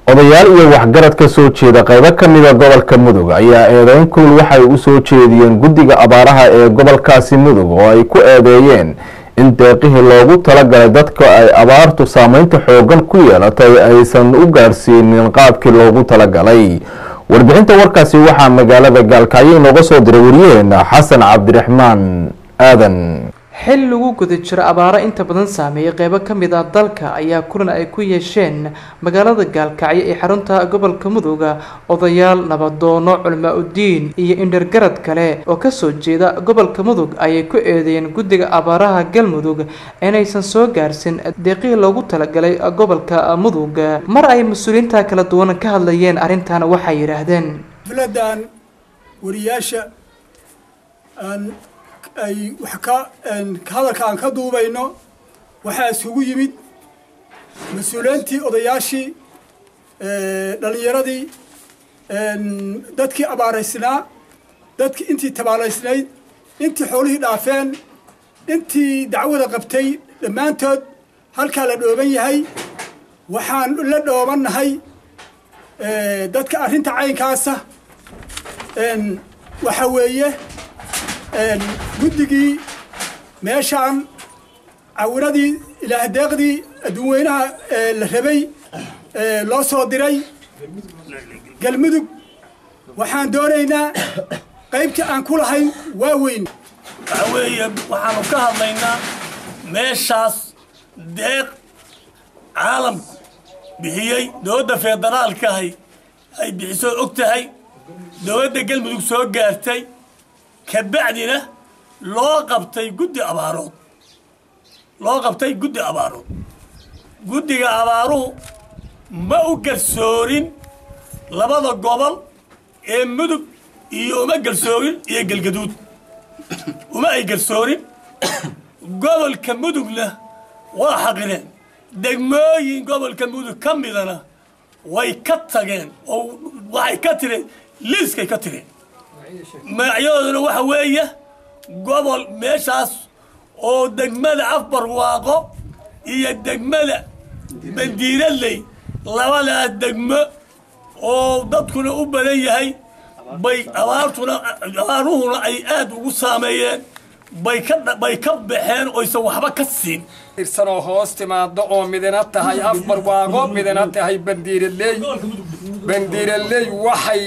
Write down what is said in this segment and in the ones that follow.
odayaal iyo waxgarad ka soo jeeda qaybo ka mida gobolka mudug ayaa eedeyn kulul waxay u soo jeediyeen guddiga abaaraha ee gobolkaasi mudug oo ay ku eedeeyeen in deeqihii loogu talagalay dadka ay abaartu saameynta xoogan ku yeelatay aysan u gaadhsiinin qaabkii loogu talagalay warbixinta warkaasi waxaa magaalada gaalkacyo inooga soo diray wariyaheena xasan cabdiraxmaan aadan xil lagu guda jiro abaaro inta badan saameeyay qeybo ka mid ah dalka ayaa kulan ay ku yeesheen magaalada gaalkacyo ee xarunta gobolka muduga odayaal nabadoono culmaa udiin iyo indhergarad kale oo kasoo jeeda gobolka mudug ayay ku eedeeyeen guddiga abaaraha galmudug inaysan soo gaarsin deeqihii loogu talagalay gobolka mudug mar ay mas-uuliyiinta kala duwan ka hadlayeen arrintan waxay yidhaahdeen xafladan wariyaasha aan ay wax ka hadalka aan ka duubayno waxaa isugu yimid mas-uuliyiintii odayaashii dhalinyaradii dadkii abaaraysnaa dadkii intii tabaalaysnayd intii xoolihii dhaafeen intii dacwada qabtay dhammaantood halkaa la dhooban yahay waxaan la dhoobannahay dadka arrinta caynkaasa waxa weeye guddigii meeshaan cawiradii ilaahdeeqdii adduunweynaha la rabay loo soo diray galmudug waxaan doonaynaa qaybtii aan ku lahayn waa weyn waxa weeye waxaanu ka hadlaynaa meeshaas deeq caalamku bixiyey dowladda federaalkahay ay bixisoo og tahay dowladda galmudug soo gaartay kabacdina loo qabtay guddi abaarood loo qabtay guddi abaarood guddiga abaaruhu ma u garsoorin labada gobol ee mudug iyo uma garsoorin iyo galgaduud uma ay garsoorin gobolka mudugna waa xaqireen degmooyin gobolka mudug ka midana way ka tageen oo waxay ka tireen liiskay ka tireen magacyadooduna waxa weeye gobol meeshaas oo degmada afbarwaaqo iyo degmada bandiiradley labadaas degmo oo dadkuna u badan yahay bay abaartuna abaaruhuna ay aada ugu saameeyeen bay ka bay ka baxeen oysan waxba ka siin irsanoo hoos timaado oo midina tahay afbarwaaqo midina tahay bandiiradley bandiiradley waxay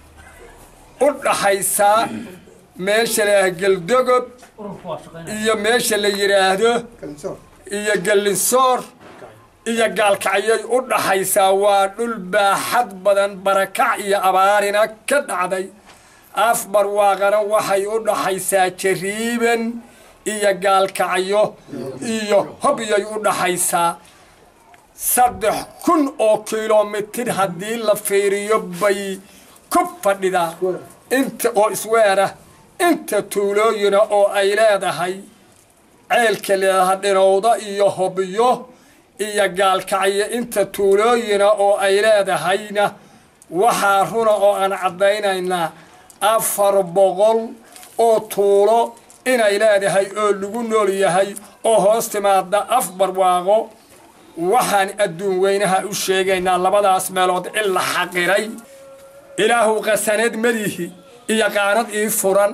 u dhaxaysaa meesha la yidhaahdo geldogob iyo meesha la yidhaahdo iyo gellinsoor iyo gaalkacyay u dhaxaysaa waa dhul baaxad badan barakac iyo abaarina ka dhacday afbarwaaqana waxay u dhaxaysaa jariiban iyo gaalkacyo iyo hobyay u dhaxaysaa saddex kun oo kilomitir haddii la fiiriyo bay ku fadhidaa inta oo isweera inta tuulooyina oo ay leedahay ceelka leedaha dhinowda iyo hobyo iyo gaalkacyo inta tuulooyina oo ay leedahayna waxaa runa oo aan caddaynaynaa afar boqol oo tuulo inay leedahay oo lagu nool yahay oo hoos timaada af barwaaqo waxaan adduun weynaha u sheegaynaa labadaas meelood in la xaqiray ilaahu qasaneed madihi iyo qaanad ii furan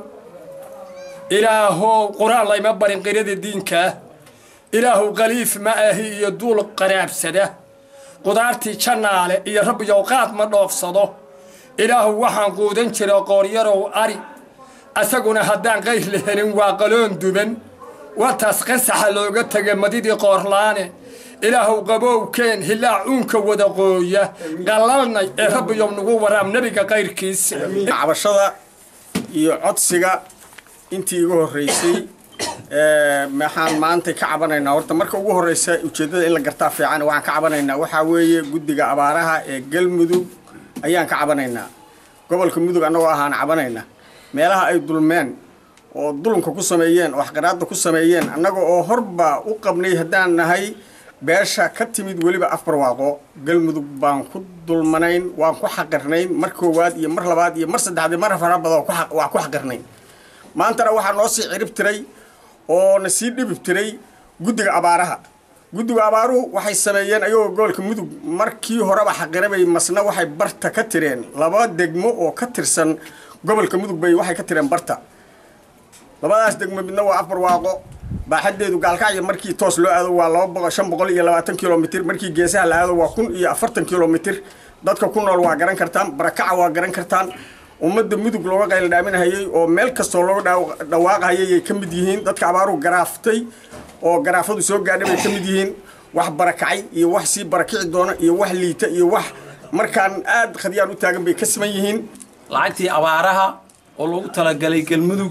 ilaahow qur-aan layma barin qirada diinkaa ilaahu khaliif ma ahi iyo duul qaraabsada qudaartii jannaale iyo rabbiyow qaad ma dhoofsado ilaahu waxaan quudan jira qooryarow ari asaguna haddaan qayr la helin waa qaloon duban wataas qasaxa looga tega madidii qoorlaane ilaahuw qabowkeen hilaac uunka wada qooya qallalnay ee rabbiyow nagu waraam nebiga qayrkiisa cabashada iyo codsiga intii igu horreysay maxaan maanta ka cabanaynaa horta marka ugu horreysa ujeeddada in la gartaa fiican waxaan ka cabanaynaa waxaa weeye guddiga abaaraha ee galmudug ayaan ka cabanaynaa gobolka mudug annagoo ahaan cabanayna meelaha ay dulmeen oo dulunka ku sameeyeen oo waxqaraadda ku sameeyeen annaga oo horba u qabnay haddaan nahay beesha ka timid weliba afbarwaaqo galmudug baan ku dulmanayn waan ku xaqirnayn mar koowaad iyo mar labaad iyo mar saddexaad mar fara badan waa ku xaqirnayn maantana waxaa noo sii cirib tiray oo na sii dhibib tiray guddiga abaaraha guddiga abaaruhu waxay sameeyeen ayagoo gobolka mudug markii horeba xaqirabay masna waxay barta ka tireen laba degmo oo ka tirsan gobolka mudug bay waxay ka tireen barta labadaas degmo midna waa afar waaqo baaxadeedu gaalkacyo markii toos loo aado waa laba boqol shan boqol iyo labaatan kilomitr markii geesaha la aado waa kun iyo afartan kilomitr dadka ku nool waa garan kartaan barakaca waa garan kartaan ummadda mudug looga qayla dhaaminhayay oo meel kastoo looga dhawaaqahayay ay ka mid yihiin dadka abaaruhu garaaftay oo garaafadu soo gaadhay bay ka mid yihiin wax barakacay iyo wax sii barakici doona iyo wax liita iyo wax markaan aad khadyaan u taagan bay ka siman yihiin lacagtii abaaraha oo loogu talagalay galmudug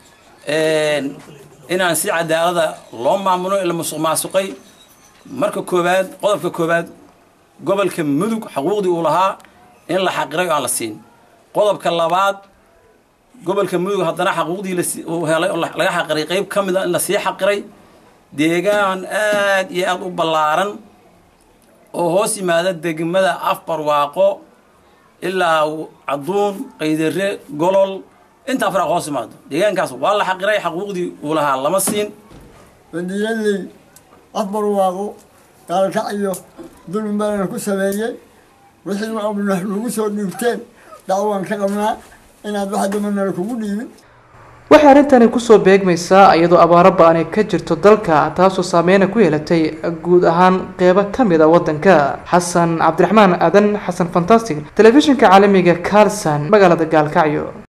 inaan si cadaalada loo maamulo ila musuq maasuqay marka koowaad qodobka koowaad gobolka mudug xuquuqdii uu lahaa in la xaqiray oo aan la siin qodobka labaad gobolka mudug haddana xaquuqdii uu helay oo laga xaqiray qayb ka mid a in la sii xaqiray deegaan aad iyo aad u ballaaran oo hoos yimaada degmada afbarwaaqo ilaa cadduun qaydare golol intaa faraaq hoos yimaado deegaankaas waa la xaqiray xaquuqdii uu lahaa lama siin bandiiradley afbarwaaqo gaalkacyo dulmi baana ku sameeyey wixii nagu soo dhiibteen dacwaan ka qabnaa inaad wax damanala kugu dhiibin waxay arrintani kusoo beegmaysaa iyadoo abaaro ba-ani ka jirto dalka taasoo saameyna ku yeelatay guud ahaan qeybo ka mid a waddanka xasan cabdiraxmaan aadan xasan fantastic telefishinka caalamiga carlson magaalada gaalkacyo